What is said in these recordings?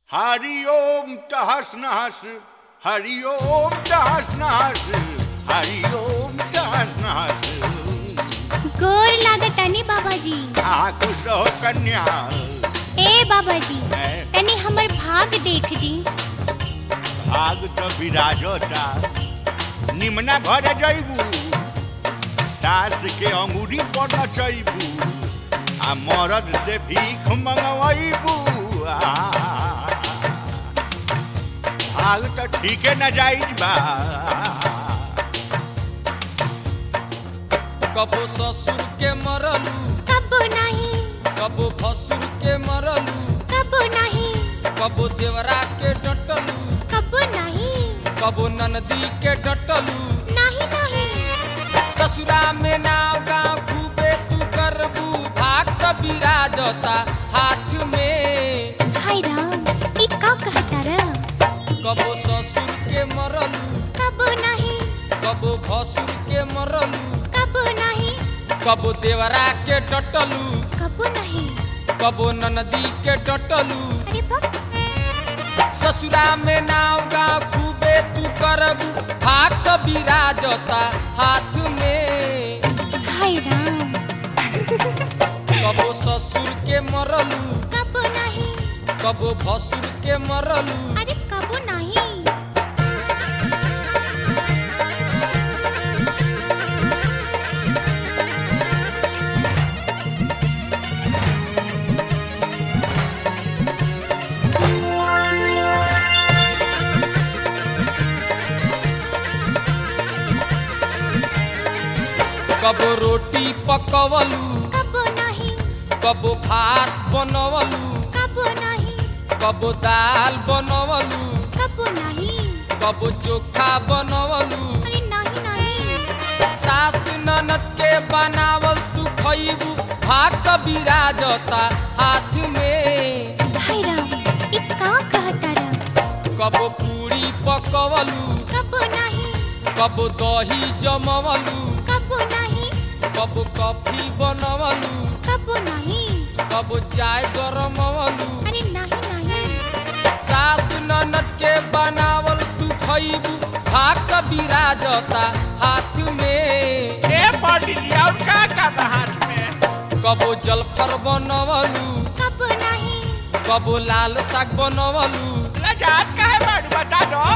हरि ओम तहस नहस हरि ओम तहस नहस हरि ओम तहस नहस गोर लागतानी बाबाजी आ खुश रहो कन्या ए बाबाजी हैं? तनी हमर भाग देख जी भाग तो विराजता निमना घर जैबू सास के अंगूरी पर नचैबू आ मरद से भीख मंगवैबू भाग तो ठीके न जाइज बा कबो ससुर के मरलू कबो नहीं कबो भसुर के मरलू कबो नहीं कबो देवरा के डटलू कबो नहीं कबो ननदी के डटलू नहीं नहीं ससुरा में नाव गाँव खूबे तू करबू भाग कबीरा जोता हाथ में हाय राम ई का कहता र कबो ससुर के मरलू कबो नहीं कबो भसुर के मरलू कबो नहीं कबो देवरा के डटलू कबो नहीं कबो ननदी के डटलू अरे बाप ससुरा में नाव गाँव खूबे तू करबू भाग कबीरा जोता हाथ में हाय राम कबो ससुर के मरलू कबो नहीं कबो भसुर के मरलू अरे कबो नहीं कबो रोटी पकवलू कबो नहीं कबो भात बनवलू कबो नहीं कबो दाल बनवलू कबो नहीं कबो चोखा बनवलू अरे नहीं नहीं सास ननद के बनावल तू खइबू भाग कबीरा जोता हाथ में हाय राम ई का कहता र कबो पूरी पकवलू कबो नहीं कबो दही जमवलू कबो नहीं कबो कॉफी बनवलू कबो नहीं कबो चाय गरमवलू अरे नहीं नहीं सास ननद के बनावल तू खइबू भाग कबीरा जोता हाथ में ए पंडित जी और का का हाथ में कबो जलफर बनवलू कबो नहीं कबो लाल साग बनवलू लजात का है बड़ बता दो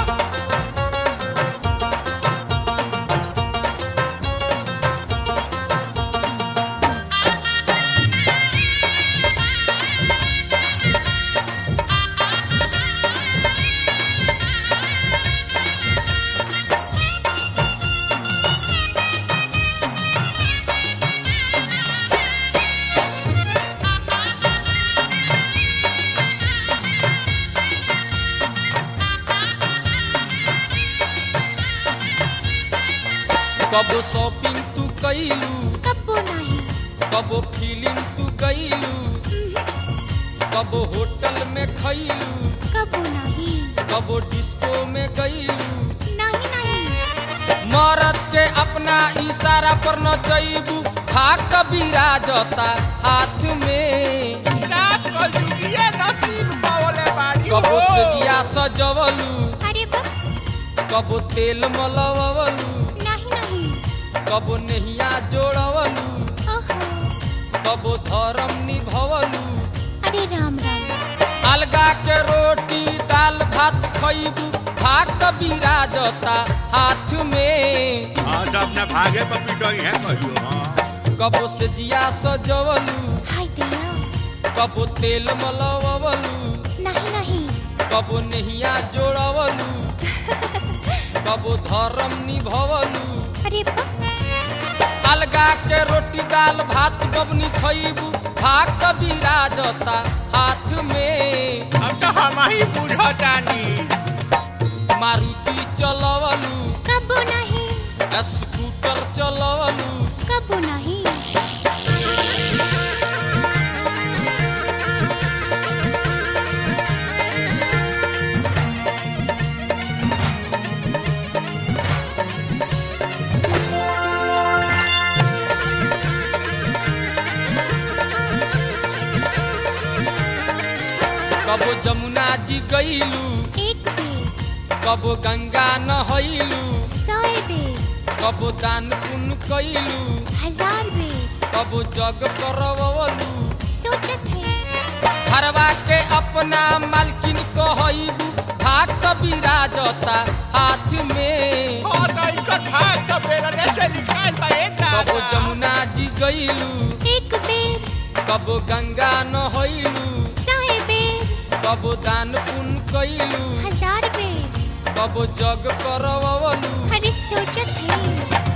कबो शॉपिंग तू कैलू कबो नहीं कबो फिल्म तू गईलू कबो होटल में खैलू कबो नहीं कबो डिस्को में गईलू नहीं नहीं मरद के अपना इशारा पर न जईबू भाग कबीरा जोता हाथ में साफ कर जुगिए नसीब पावले बाड़ी कबो हो। सजिया सजवलू अरे बाप कबो तेल मलवलू नहीं नहीं कबो नहिया जोड़वलू ओहो कबो धर्म निभवलू अरे राम राम अलगा के रोटी दाल भात खइबू भाग कबीरा जोता हाथ में हाँ तो अपना भागे पर पिटोई है कहियो हाँ कबो से जिया सजवलू हाय दया कबो तेल मलवलू नहीं नहीं कबो नहिया जोड़वलू कबो धर्म निभवलू अरे बाप अलगा के रोटी दाल भात बबनी खइबू भाग कबीरा जोता हाथ में अब तो हम ही बुझतानी मारुति चलवलू कबो नहीं स्कूटर चलवलू कबो नहीं कबो जमुना जी गईलू एक बेर कबो गंगा नहैलू सौ बेर कबो दान पुण्य कैलू हजार बेर कबो जग करवलू सोचत है घरवा के अपना मालकिन कहबू भाग बिराजता हाथ में और इनका भाग का बेलने से निकाल बा ए कबो दादा जमुना जी गईलू एक बेर कबो गंगा नहैलू सौ बेर कबो दान पुण्य कैलू हजार बेर कबो जग करवलू अरे सोचत है